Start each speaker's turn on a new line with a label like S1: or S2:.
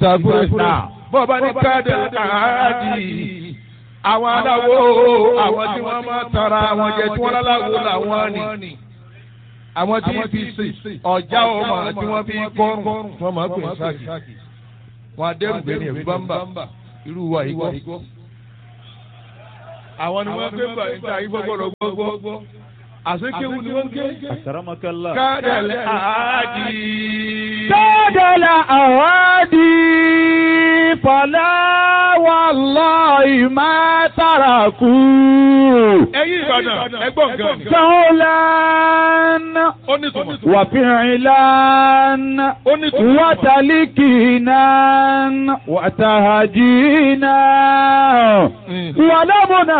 S1: ìtàkùrẹ́ náà bọ́ọ̀bá ní káàdì àádì àwọn aláwo àwọn tí wọ́n máa tara àwọn jẹ tí wọ́n láláwo làwọn ni àwọn tí fi sè ọjà ọmọ tí wọ́n fi kọrùn wọ́n máa pè sáàkì wọn adẹ́rùbẹ́ ní ẹ̀rú bámbà irú wa yìí gbọ́. àwọn ni wọ́n gbé gbà níta yìí gbọ́gbọ́dọ̀ gbọ́gbọ́ àsekéwu ni wọ́n ké.
S2: Akramakallah.
S1: kádàlẹ́ àádì.
S3: كاد الأوادي فلا والله ما تركوا
S1: ẹ̀yin Ìbàdàn ẹgbọ́n gan.
S3: قولا
S1: ó ní tùmọ̀.
S3: وفعلا
S1: ó ní tùmọ̀.
S3: وتلكينا وتهجينا ولمنا